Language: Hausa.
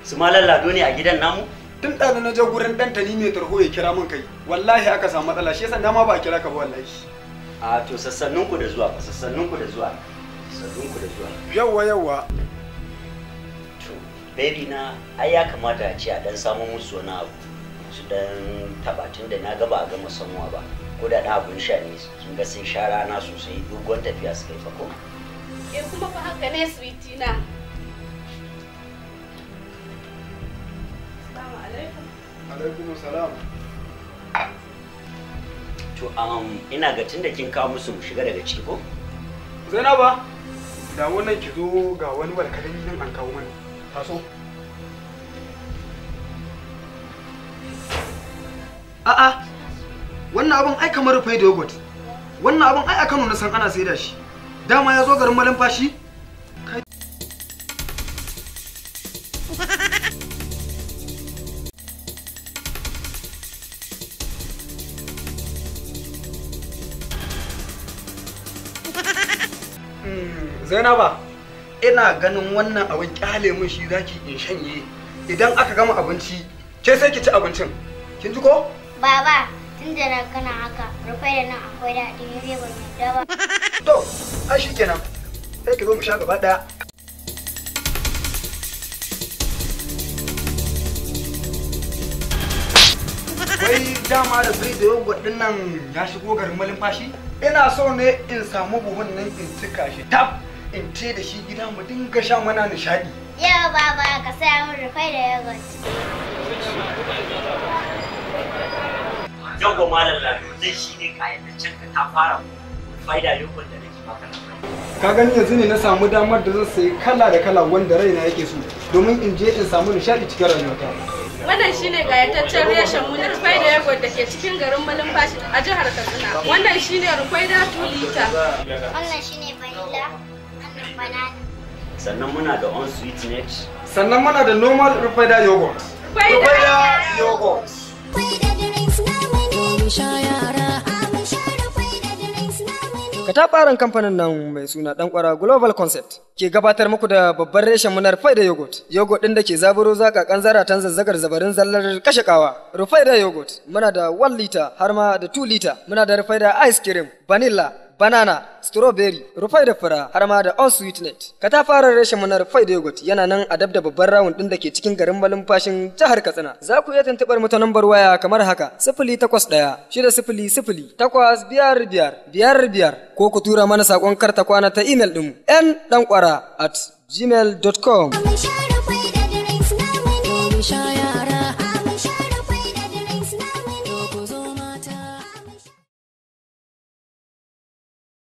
su malam lado ne a gidan namu tun ɗazu na je gurin ɗan tani mai tarho ya kira min kai wallahi aka samu matsala shi yasa dama ba a kira ka ba wallahi a to sassannin ku da zuwa fa sassannin ku da zuwa sassannin ku da zuwa yawwa yawwa to baby na ai ya kamata a ce a dan samu musu wani abu su dan tabatin da na ga ba a gama samuwa ba ko da na abun sha ne kin ga sun sha rana sosai doguwar tafiya suka yi fa ko Eh kuma fa haka ne sweetie na. Assalamu alaikum. alaikum salam to um, ina ga tunda kin kawo musu mu shiga daga ciki ko zainaba da wannan ki zo ga wani walkalin nan an kawo mana taso a'a wannan abin ai kamar rufai da yogurt wannan abin ai a Kano na san ana saida shi dama ya zo garin malumfashi Kai- Mm, Zainaba ina ganin wannan abin kyale mun shi zaki in shanye idan aka gama abinci ke sai ki ci abincin kin ji ko Baba, tun da na kana haka, rufe da nan akwai daɗi ne zai ban yadda ba. to ai shikenan sai ki zo mu sha gaba daya wai dama da sai da yogurt din nan ya shigo garin malumfashi ina so ne in samu buhun nan in cika shi tab in ce da shi gida mu dinga sha mana nishadi Yau baba ka saya min rufe da yogurt. yau malam lado zai shi ne kayataccen ka ta fara faida yogurt da nake maka ka gani yanzu ne na samu damar da zan sayi kala da kala wanda raina yake so domin in je in samu nishadi cikin rayuwata Wannan shine gayataccen reshen mu na rufai da yagwar da ke cikin garin Malumfashi a jihar Katsina. Wannan shine rufai da 2 liter. Wannan shine vanilla, wannan banana. sannan muna da on sweet net sannan muna da normal rufaida yogurt Rufai da rufaida yogurt Katafaren kamfanin nan mai suna ɗan kwara Global Concept ke gabatar muku da babban reshen munar Faida Yogurt. Yogurt ɗin da ke zaburo zakakan zaratan zazzagar zabarin zallar kashe kawa. Rufaida Yogurt muna da 1 liter har ma da 2 liter. Muna da Rufaida Ice Cream, Vanilla, Banana, Strawberry, Rufaida Fura har ma da On Sweetnet. Katafaren reshen munar Faida Yogurt yana nan a dab da babban rawun ɗin da ke cikin garin malumfashin jihar Katsina. Za ku iya tuntuɓar mu ta nambar waya kamar haka sifili takwas ɗaya shida sifili sifili takwas biyar biyar biyar biyar ko ku tura mana saƙon karta kwana ta imel ɗinmu n ɗan ƙwara at gmail.com. Share kwai da drinks namu ne. Share